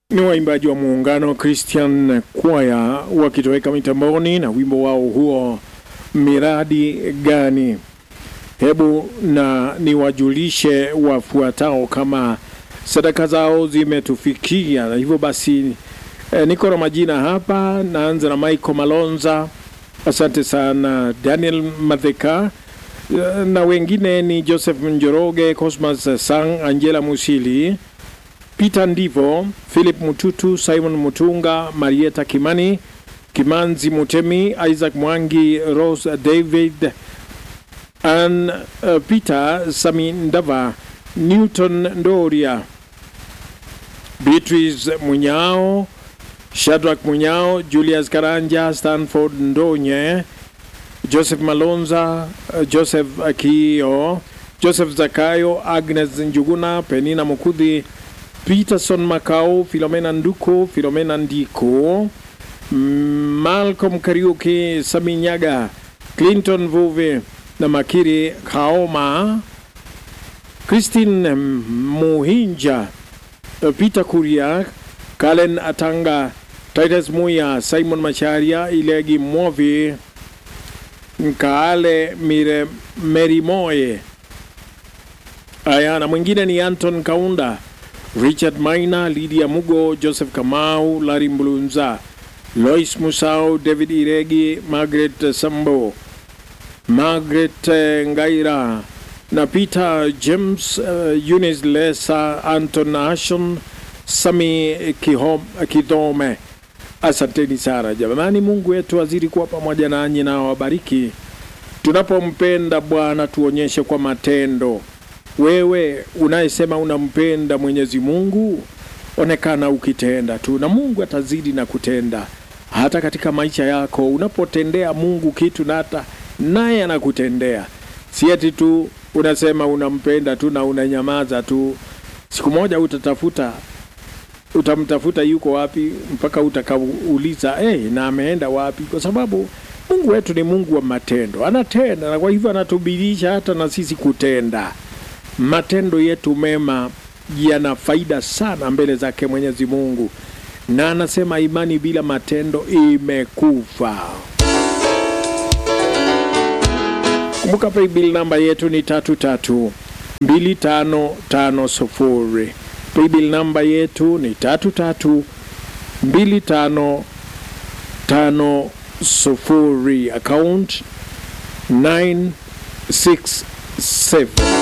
Ni waimbaji wa muungano Christian Choir wakitoweka mitamboni na wimbo wao huo miradi gani. Hebu na niwajulishe wafuatao kama sadaka zao zimetufikia, na hivyo basi eh, niko na majina hapa. Naanza na Michael Malonza, asante sana. Daniel Madheka eh, na wengine ni Joseph Njoroge, Cosmas Sang, Angela Musili Peter Ndivo, Philip Mututu, Simon Mutunga, Marieta Kimani, Kimanzi Mutemi, Isaac Mwangi, Rose David, Ann uh, Peter Sami Ndava, Newton Ndoria, Beatrice Munyao, Shadrack Munyao, Julius Karanja, Stanford Ndonye, Joseph Malonza, uh, Joseph Akio, Joseph Zakayo, Agnes Njuguna, Penina Mukudhi, Peterson Makau, Filomena Nduko, Filomena Ndiko, mm, Malcolm Kariuki, Saminyaga, Clinton Vuve na Makiri Kaoma, Christine Muhinja, Peter Kuria, Kalen Atanga, Titus Muya, Simon Macharia, Ilegi Mwovi, Nkaale Mire Merimoye. Aya, na mwingine ni Anton Kaunda, Richard Maina, Lydia Mugo, Joseph Kamau, Larry Mbulunza, Lois Musau, David Iregi, Margaret Sambo, Margaret eh, Ngaira na Peter James, uh, Eunice Lesa, Anton Ashon, Sami Kihom, Kidome. Asanteni sana jamani, Mungu wetu azidi kuwa pamoja nanyi na wabariki. Tunapompenda Bwana tuonyeshe kwa matendo. Wewe unayesema unampenda Mwenyezi Mungu, onekana ukitenda tu, na Mungu atazidi na kutenda hata katika maisha yako. Unapotendea Mungu kitu, na hata naye anakutendea. Si eti tu unasema unampenda tu na unanyamaza tu. Siku moja utatafuta, utamtafuta yuko wapi, mpaka utakauliza hey, na ameenda wapi? Kwa sababu Mungu wetu ni Mungu wa matendo, anatenda, na kwa hivyo anatubidiisha hata na sisi kutenda matendo yetu mema yana faida sana mbele zake Mwenyezi Mungu, na anasema imani bila matendo imekufa. Kumbuka paybill namba yetu ni tatu tatu mbili tano tano sufuri. Paybill namba yetu ni tatu tatu mbili tano tano sufuri. Account 967